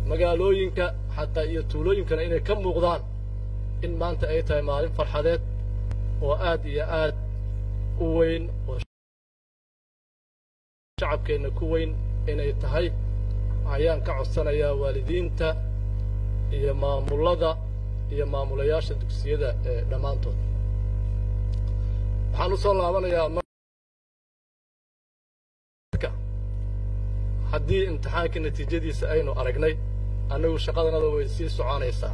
magaalooyinka xataa iyo tuulooyinkana inay ka muuqdaan in maanta ay tahay maalin farxadeed oo aad iyo aad u weyn oo shacabkeenna ku weyn inay tahay ayaan ka codsanayaa waalidiinta iyo maamullada iyo maamulayaasha dugsiyada ee dhammaantood waxaan u soo laabanayaa marka haddii imtixaanka natiijadiisa aynu aragnay annagu shaqadanada way sii soconaysaa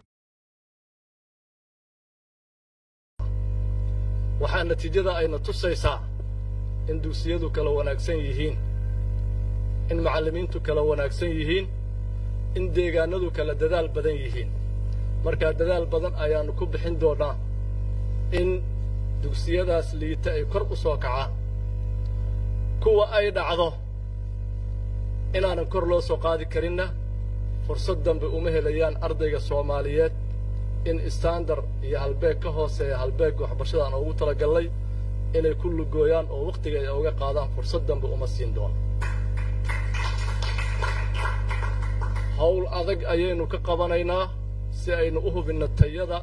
waxaa natiijada ayna tusaysaa in dugsiyadu kala wanaagsan yihiin in macallimiintu kala wanaagsan yihiin in deegaanadu kala dadaal badan yihiin markaa dadaal badan ayaannu ku bixin doonnaa in dugsiyadaas liita ay kor u soo kacaan kuwa ay dhacdo inaanan kor loo soo qaadi karinna fursad dambe uma helayaan ardayga soomaaliyeed in istandar iyo halbeeg ka hooseeya halbeegga waxbarashada aan ugu talagallay inay ku lugooyaan oo wakhtiga ay uga qaadaan fursad dambe uma siin doono hawl adag ayaynu ka qabanaynaa si aynu u hubinno tayada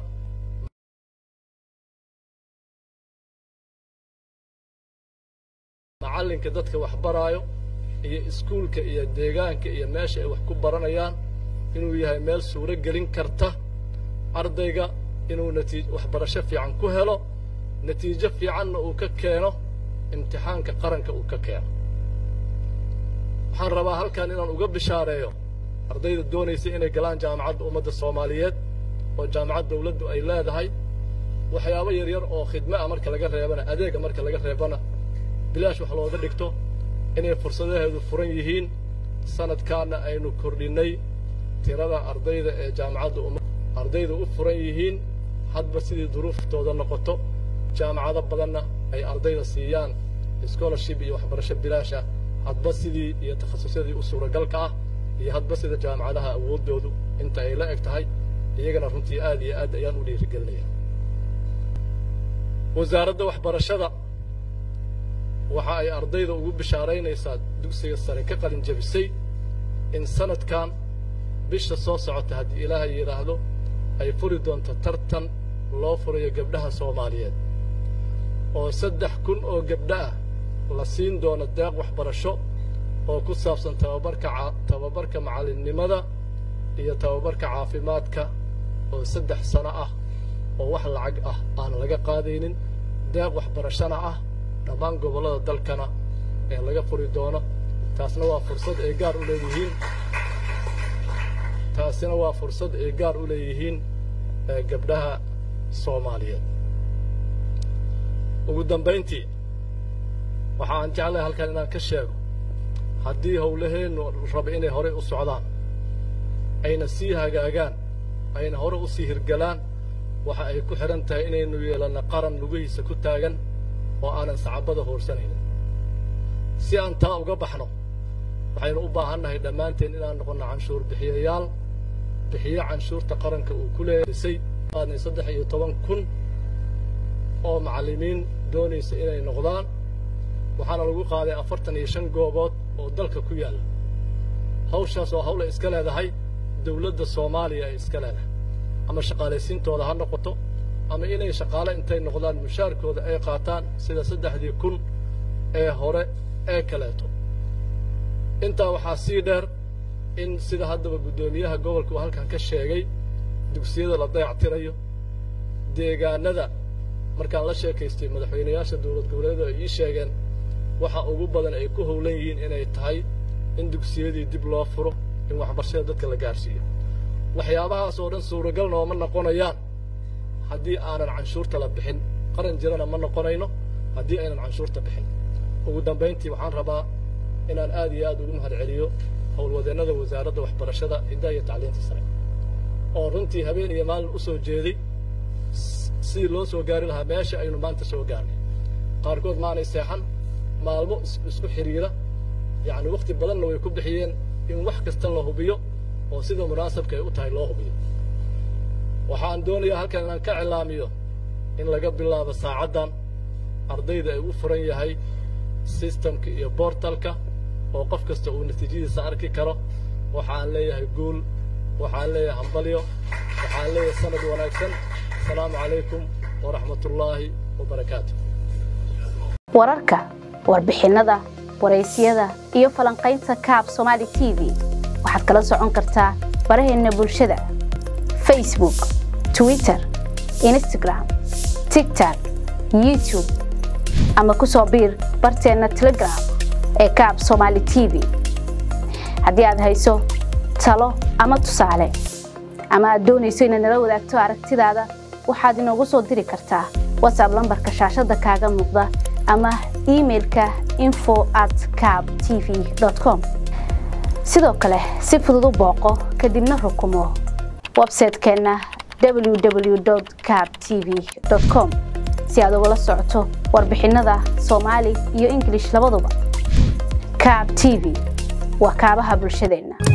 macallinka dadka wax baraayo iyo iskuulka iyo deegaanka iyo meesha ay wax ku baranayaan inuu yahay meel suuro gelin karta ardayga inuu natiij waxbarasho fiican ku helo natiijo fiicanna uu ka keeno imtixaanka qaranka uu ka keeno waxaan rabaa halkan inaan uga bishaareeyo ardayda doonaysa inay galaan jaamacadda ummadda soomaaliyeed oo jaamacad dawladdu ay leedahay waxyaabo yaryar oo khidme ah marka laga reebana adeega marka laga reebana bilaash wax looga dhigto inay fursadaheedu furan yihiin sanadkaana aynu kordhinnay tirada ardayda ee jaamacadda umma ardayda u furan yihiin hadba sidii duruuftooda noqoto jaamacado badanna ay ardayda siiyaan scholarship iyo waxbarasho bilaasha hadba sidii iyo takhasusyadii u suuragalka ah iyo hadba sida jaamacadaha awooddoodu inta ay la eg tahay iyagana runtii aad iyo aad ayaan u dhiirigelinaya wasaaradda waxbarashada waxa ay ardayda ugu bishaaraynaysaa dugsiga sare ka qalin jabisay in sanadkan bisha soo socota haddii ilaahay yidhaahdo ay furi doonto tartan loo furayo gabdhaha soomaaliyeed oo saddex kun oo gabdho ah la siin doono deeq waxbarasho oo ku saabsan tababarka tababarka macallinnimada iyo tababarka caafimaadka oo saddex sano ah oo wax lacag ah aan laga qaadaynin deeq waxbarashona ah dhammaan gobollada dalkana ee laga furi doono taasna waa fursad ay gaar u leeyihiin taasina waa fursad ay gaar u leeyihiin gabdhaha soomaaliyeed ugu dambayntii waxa aan jeclahay halkan inaan ka sheego haddii howlaheennu raba inay horey u socdaan ayna sii hagaagaan ayna hore u sii hirgalaan waxa ay ku xidhan tahay inaynu yeelanno qaran lugihiisa ku taagan oo aanan sacabada hoorsanaynin si aan taa uga baxno waxaynu u baahannahay dhammaanteen inaan noqonno canshuur bixiyayaal bixiyo canshuurta qaranka uu ku leerisay qaadnay saddex iyo toban kun oo macallimiin doonaysa inay noqdaan waxaana lagu qaaday afartan iyo shan goobood oo dalka ku yaalla hawshaas oo hawla iska leedahay dawladda soomaaliya ay iska leedahay ama shaqaalaysiintooda ha noqoto ama inay shaqaale intay noqdaan mushaarkooda ay qaataan sida saddexdii kun ee hore ee kaleeto intaa waxaa sii dheer in sida haddaba guddoomiyaha gobolka uu halkan ka sheegay dugsiyada la dayactirayo deegaanada markaan la sheekaystay madaxweynayaasha dowlad goboleedu ay ii sheegeen waxa ugu badan ay ku howlan yihiin inay tahay in dugsiyadii dib loo furo in waxbarashada dadka la gaarsiiyo waxyaabahaas oo dhan suuragal nooma noqonayaan haddii aanan canshuurta la bixin qaran jirana ma noqonayno haddii aynan canshuurta bixin ugu dambayntii waxaan rabaa inaan aad iyo aad ugu mahad celiyo howlwadeennada wasaaradda waxbarashada hiddaha iyo tacliinta sare oo runtii habeen iyo maalin u soo jeeday sidii loo soo gaari lahaa meesha aynu maanta soo gaarnay qaarkood maanay seexan maalmo isku xidhiira yacni wakhti badanna way ku bixiyeen in wax kasta la hubiyo oo sida munaasabka ay u tahay loo hubiyo waxaan doonayaa halkan inaan ka cilaamiyo in laga bilaabo saacaddan ardayda ay u furan yahay sistamka iyo bortalka oo qof kasta uu natiijadiisa arki karo waxaan leeyahay guul waxaan leeyahay hambalyo waxaan leeyahay sanad wanaagsan asalaamu calaykum waraxmatullaahi wabarakaatu wararka warbixinnada waraysyada iyo falanqaynta kaab somaali t v waxaad kala socon kartaa baraheenna bulshada facebook twitter instagram tigtok youtube ama ku soo biir barteenna telegram ee kaab somaali t v haddii aad hayso talo ama tusaale ama aad doonayso inaad nala wadaagto aragtidaada waxaad inoogu soo diri kartaa whatsapp lambarka shaashadda kaaga muuqda ama imailka info at cab t v com sidoo kale si fudud u booqo kadibna rukumo websaytekeenna www cab t v com si aad ugala socoto warbixinnada soomaali iyo ingilish labaduba cab t v waa kaabaha bulshadeenna